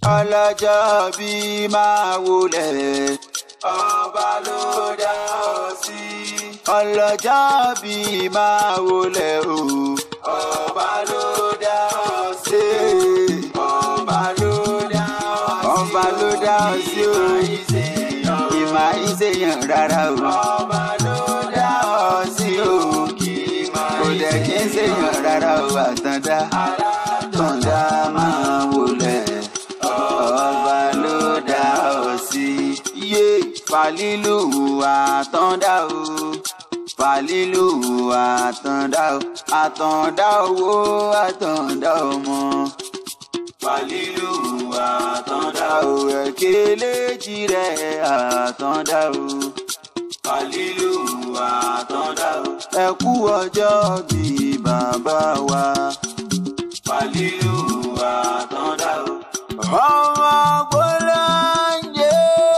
ọlọ́jọ́ bí máa wulẹ̀ ọba ló dá ọ sí. ọlọ́jọ́ bí máa wulẹ̀ o ọba ló dá ọ sí. ọba ló dá ọ sí. ọba ló dá ọ sí o. ìmọ̀ ìṣèyàn rárá o. ọba ló dá ọ sí o. kò dẹ̀ kí ń ṣèyàn rárá o àtàndá. àtàndá máa wulẹ̀ ọba ló dá ọ sí. Iye fàlílù àtàndá o. Fàlílù àtàndá o. Àtàndá owó àtàndá ọmọ. Fàlílù àtàndá o. Ẹ̀kẹ́lẹ́jì rẹ̀ àtàndá o. Fàlílù àtàndá o. Ẹ kú ọjọ́ bí bàbá wa. Fàlílù àtàndá o ọmọ gbọ́láńjẹ́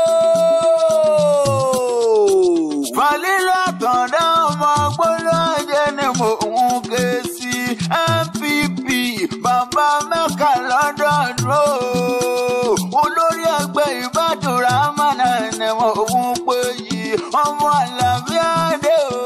falila tọ̀dá ọmọ gbọ́láńjẹ́ ni mò ń ké sí npp bàbá mẹ́ka lọ́dọọdún olórí ẹgbẹ́ ìbádùrà mọ́nà ni mò ń pè yìí ọmọ àlàbíàdé o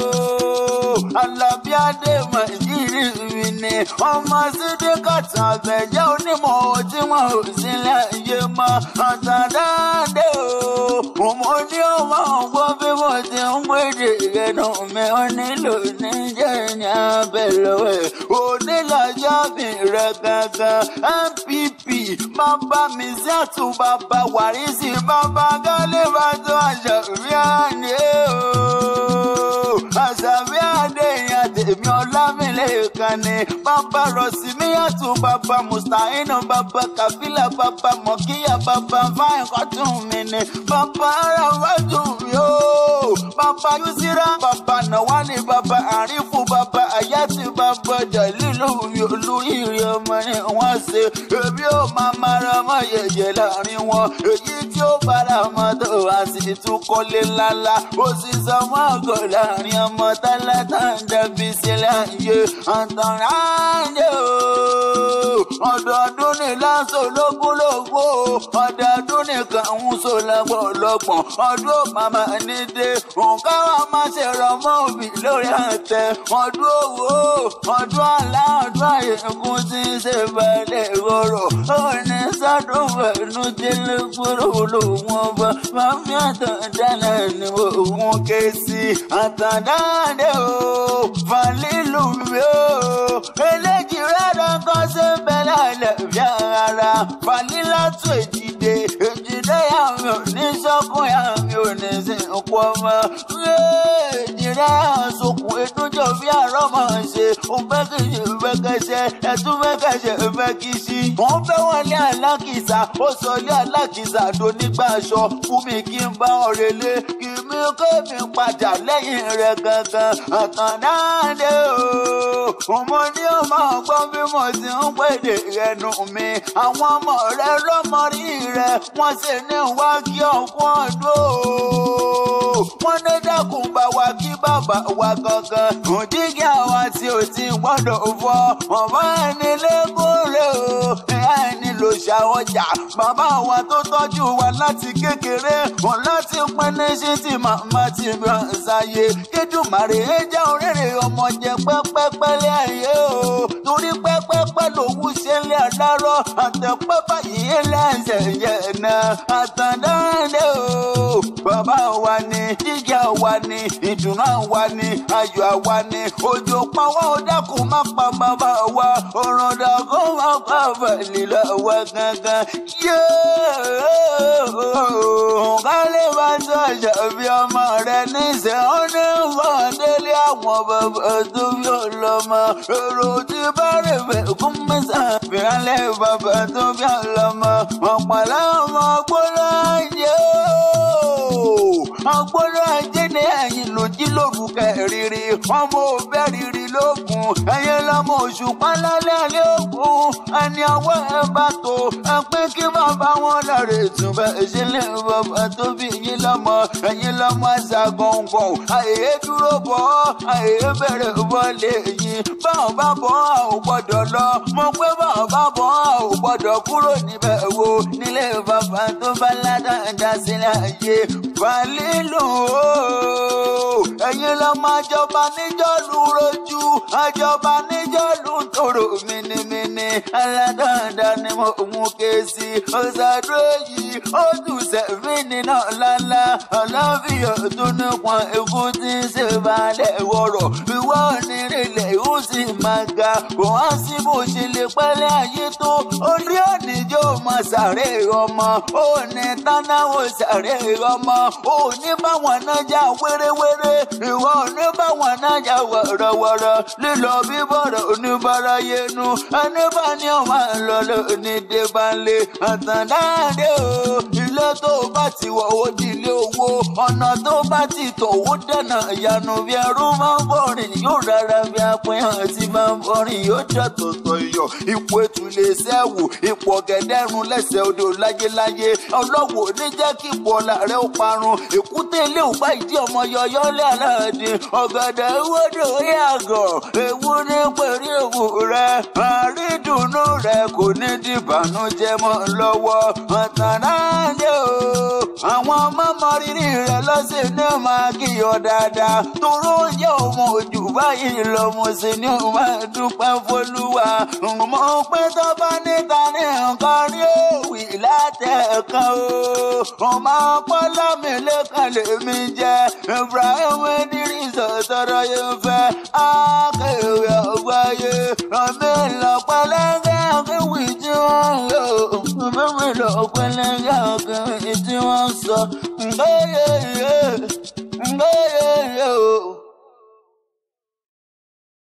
àlàbíàdé màjírí mi ni ọmọ sídìkàtà àgbẹ̀jẹ́ onímọ̀ tí wọn ò sílẹ̀ yé mọ́ àtàdáde o ọmọ ní ọmọ ọgbọ́n bí mo ti ń pèdè ìrẹ́nu mi ò nílò níjẹ́ ní abẹ́lẹ́wẹ̀ onílàjà mi rẹ̀ gangan npp bàbá mi sí àtúbà bá wàrísì bàbá gálé bá tó àṣàbí àná o àṣàbí àdé ìyá tèmi ọlámilẹ́kan ni bàbá rọ̀sí mi yàtọ̀ bàbá mùsàínù bàbá kàfílà bàbá mọ̀kíyà bàbá fáìn kọ́tún mi ni bàbá ara wájú mi o bàbá yusira bàbá nàwálì bàbá àrífù bàbá àyàtì bàbá jàlílù olórí ìrìn ọmọ ni wọ́n ṣe èmi ò máa mara mọ́ yẹ̀yẹ̀ láàrin wọn èyí tí ó bára mọ́tò wá sí tún kọ́lé ńláńlá ó sì sọ mọ́ ọgọ́ láàrin ọmọ tálákà ń dẹ́bi sílẹ̀ yé àtàràǹdè o ọdọọdún ní lásán ológúnlógún o ọdọọdún nìkan ń so lọ́gbọ̀nlọ́gbọ̀n ọdún màmá ní dé nǹkan wa máa ṣe rọmọ òbí lórí àtẹ ọdún owó ọdún àlá ọdún àyẹ̀kún tí ń ṣe balẹ̀ rọrọ̀ òní sádùn fẹ̀nu délé kúrò lòun ọba màmí àtàndánà ni òun ké sí àtàndánà o fàlílù mi o eléjì rẹ̀ kan ṣe ń bẹ lálẹ́ bí ara fàlílà tó èjìdè èjìdè yà mí ò ní sọ́kùn yà mí ò ní sìnkú ọmọ èjìdè àsokùn ètòjọ bí àárọ̀ máa ń ṣe òun fẹ́ kì í ṣe fẹ́ kẹsẹ̀ ẹ̀tún fẹ́ kẹsẹ̀ fẹ́ kì í sí. òun fẹ́ wọlé alákìsà ó sọ ilé alákìsà tó nígbà aṣọ fún mi kí n bá ọ̀rẹ́ lé kí mi kó mi padà lẹ́yìn rẹ̀ gangan àtàndáde o mo ní ọmọ ọgbọ́n bí mo ti ń pèdè rẹ̀ nù mí àwọn ọmọ rẹ lọ́mọrí rẹ wọ́n sì ní wá kí ọkùn ọdún o wọ́n ní dákun bá wa kí bàbá wa gangan òdìgí àwa tí ò ti gbọ́dọ̀ fọ́ ọ̀bá ẹni lẹ́kọ̀ọ́rẹ́ o ẹni ló ṣàwọ̀jà bàbá wa tó tọ́jú wa láti kékeré wọn láti pín ní ṣí tí màmá ti bá ń ṣàyè kédùmarè ẹ jẹ́ òrèrè ọmọ jẹ pẹ́pẹ́pẹ́ lé ayé o torí pẹ́pẹ́pẹ́ lòun ṣe lé àdárọ̀ àtẹ̀pẹ́ báyìí lẹ́sẹ̀ yẹn náà àtàndáńdé o bàbá wa ni jíjà wa ni ìdùnnú wa ni ayọ̀ wa ni òjò pawọ́ dákun má pa bàbá wa ọ̀rọ̀ dàkún má pa bàlílà wa gangan yóò kálí bá tó àṣàbí ọmọ rẹ níṣẹ́ ó ní fọ́ndélé àwọn bàbá tó bí ọlọ́mọ èrò tí bá rè fẹ́ kún mẹ́sà fìrànlẹ́ bàbá tó bí ọlọ́mọ ọ̀pọ̀lọ́ ọmọ gbọ́dọ̀ yẹ ọgbọ́dọ̀ ajé ní ẹ̀yìn lòdì lórúkẹ rírí ọmọ òbẹ́ rírí lókun ẹ̀yẹ lọ́mọ òṣùpá lálẹ́ alẹ́ òkun ẹni ọwọ́ ẹ bá mọ́tò ẹ pé kí bàbá wọn láre ìtúbẹ̀ ìṣẹ̀lẹ̀ bàbá tó bí yín lọ́mọ ẹ̀yin lọ́mọ ẹ̀sà gọ̀ǹgọ̀ àyè dúró bọ̀ àyè bẹ̀rẹ̀ bọ́lé yín báwọn bá bọ̀ a ò gbọ́dọ̀ lọ mo pé báwọn bá bọ̀ a ò gbọ́dọ̀ kúrò níbẹ̀ wo nílé bàbá tó bá ládàá sílẹ̀ ayé fàlílù o ẹ̀yin lọ́mọ àjọba níjọ́ lu rojú àjọba níjọ́ lu tòrò mìnìmìnì aládàáda ni mo mú ké sí ọ̀sàdúró yìí ó dùn sẹ́fì nínú lálá ọlọ́fíà tó nípọn ikú tí ń ṣe balẹ̀ wọ̀rọ̀ ìwọ onírìnlẹ̀ ó sì máa ga kò wá sí bó ṣe lè pẹ́lẹ́ ayé tó orí òníjó máa sàré ọmọ ó ní tánáwó sàré ọmọ ó ní báwọn náà já wéréwéré ìwọ ò ní báwọn náà já wọ̀rọ̀wọ̀rọ̀ lílọ bíbọ̀rọ̀ oníbàárà yẹnu ẹni bá ní ọmọ lọ́lọ́ ní débánlé àtàndáàdé o ilé tó bá ti wọ̀ ó di ilé owó ọ̀nà tó bá ti tọ̀ ó dẹ̀nà ìyanu bí ẹrú máa ń bọ̀rìn yóò rárá bí apẹ́hàn tí máa ń bọ̀rìn yóò jẹ́ tọ̀tọ̀ iyọ̀ ipò ètùlé sẹ́wù ipò ọ̀gẹ̀dẹ̀rún lẹ́sẹ̀ odò láyéláyé ọlọ́wọ́ ní jẹ́ kí ipò ọ̀la rẹ̀ ó parun èkúté ilé ò bá ìdí ọmọ yọyọ lé aláàdì ọ̀gẹ̀dẹ̀ ìwọ́dọ̀ yàgọ̀ ewu ní pẹ̀lú ewu rẹ̀ àrídùnnú rẹ̀ kò ní dìbànújẹ́ mọ́ lọ́wọ́ ọ̀tànáàdé o àwọn ọmọ mọ rírì rẹ̀ lọ́sẹ̀ ní máa kíyọ̀ dáadáa toró yẹ ọmọ òjò báyìí lọ mo sì ní o máa dúpẹ́ fọlúwa mo pé tó bá níta ní nǹkan rí òwì látẹ̀ẹ̀kan o ọmọ ọpọlọ mi lẹ́kàn lèmi jẹ́ Ibrahim Idris sọ̀rọ̀ yẹn fẹ́ akéwì ọgbáyé ọmọ ìlọ pẹlẹngẹ akéwì tí wọ́n ń lò ọmọ ìlọ pẹlẹngẹ akéwì tí wọ́n ń sọ ngóyè ngóyè o